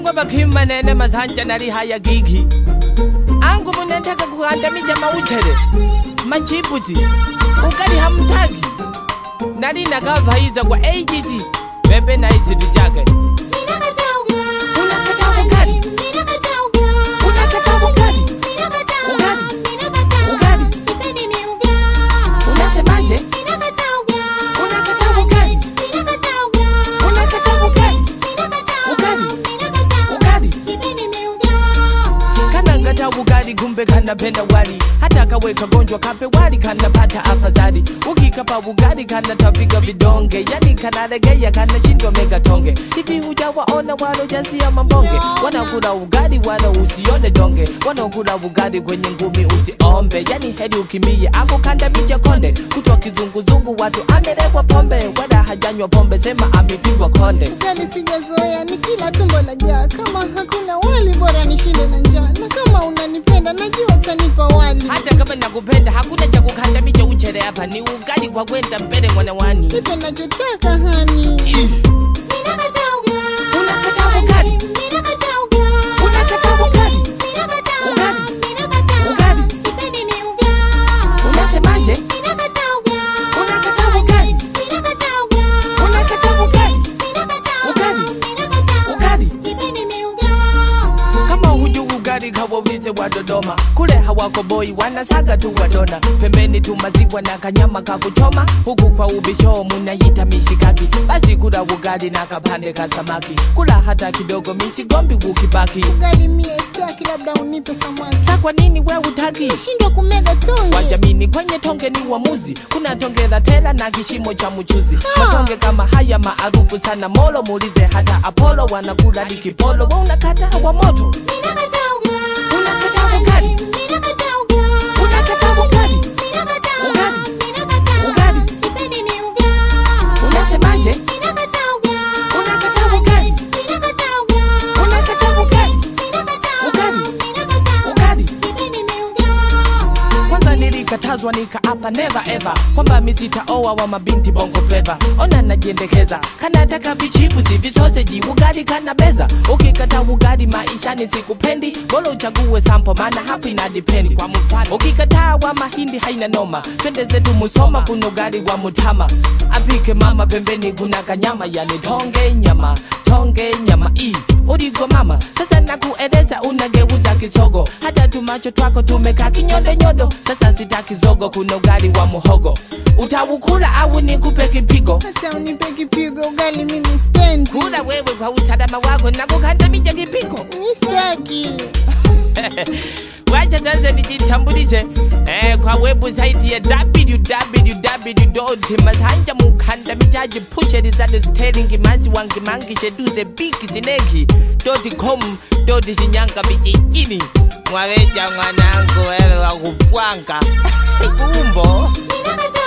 nangwa bakhimanene masanja nali haya gigi angu munentaka kukandamija mauchere machipuzi ukali hamtagi nali nakavaiza kwa ages pepe na isitu chake unakataa ukali unakataa ukali ukali ukali unasemaje unakataa ukali unakataa ukali ukali ukali kana ngata ugali kumbe kanapenda wali hata kaweka gonjwa kape wali kanapata afadhali ukikapa ugali kanatapika vidonge yani kanalegea kanashindwa mega tonge hivi hujawaona walojasia mambonge wanakula ugali wala usione donge wanaokula ugali kwenye ngumi usiombe yani hedi ukimbie ako kandamija konde kutwa kizunguzungu watu amelekwa pombe wala hajanywa pombe sema amepigwa konde ugali sijazoea ni kila tumbo la jaa kama hakuna wali bora nishinde na njaa na kama unanipenda najua utanipa wali hata kama nakupenda hakuna cha kukandamicha uchere hapa ni ugali kwa kwenda mbele mwanawani nipe nachotaka hani unakataa ugali unakataa ugali ugali ugali unasemaje unakataa ugali unakataa ugali ugali ugali kama huju ugali kawaulize wa Dodoma, kule hawako boi wanasaga tu wadona, pembeni tu maziwa na kanyama kakuchoma, huku kwa ubisho munaita mishikaki. Basi kula ugali na kapande ka samaki, kula hata kidogo, misigombi ukibaki. ugali mie staki labda unipe samaki Sa kwa nini we utaki? shindwa kumega tonge wajamini kwenye tonge ni uamuzi kuna tonge la tela na kishimo cha mchuzi matonge kama haya maarufu sana molo muulize hata apolo wanakula likipolo wa unakata wa moto unakataa ugali unakataa ugali ugali ugali unasemaje unakataa ugali unakataa ugali ugali ugali kwanza nilikatazwa nikaapa never ever kwamba misitaoa wa mabinti bongo fleva ona najiendekeza kanataka vichipusi visoseji ugali kana beza ukikata ugali maishani sikupendi bora uchague sampo maana hapo ina dipendi kwa mfano ukikataa wa mahindi haina noma twende zetu musoma kuna ugali wa mutama apike mama pembeni kuna kanyama yani tonge nyama tonge nyama i uligo mama sasa nakueleza unageuza kisogo hata tumacho twako tumekaa kinyodonyodo sasa sitaki zogo kuna ugali wa muhogo utaukula au nikupe kipigo hata unipe kipigo ugali mimi spendi kula wewe kwa usalama wako na kukandamija kipigo mi staki wacha sasa nijitambulishe eh, kwa website ya www.masanja mukandamijaji pucherizale sterling mazi wangi mangi sheduze biki sineki com shinyanga vijijini mwaweja mwanangu wewe wa kupwanga kumbo Unakataa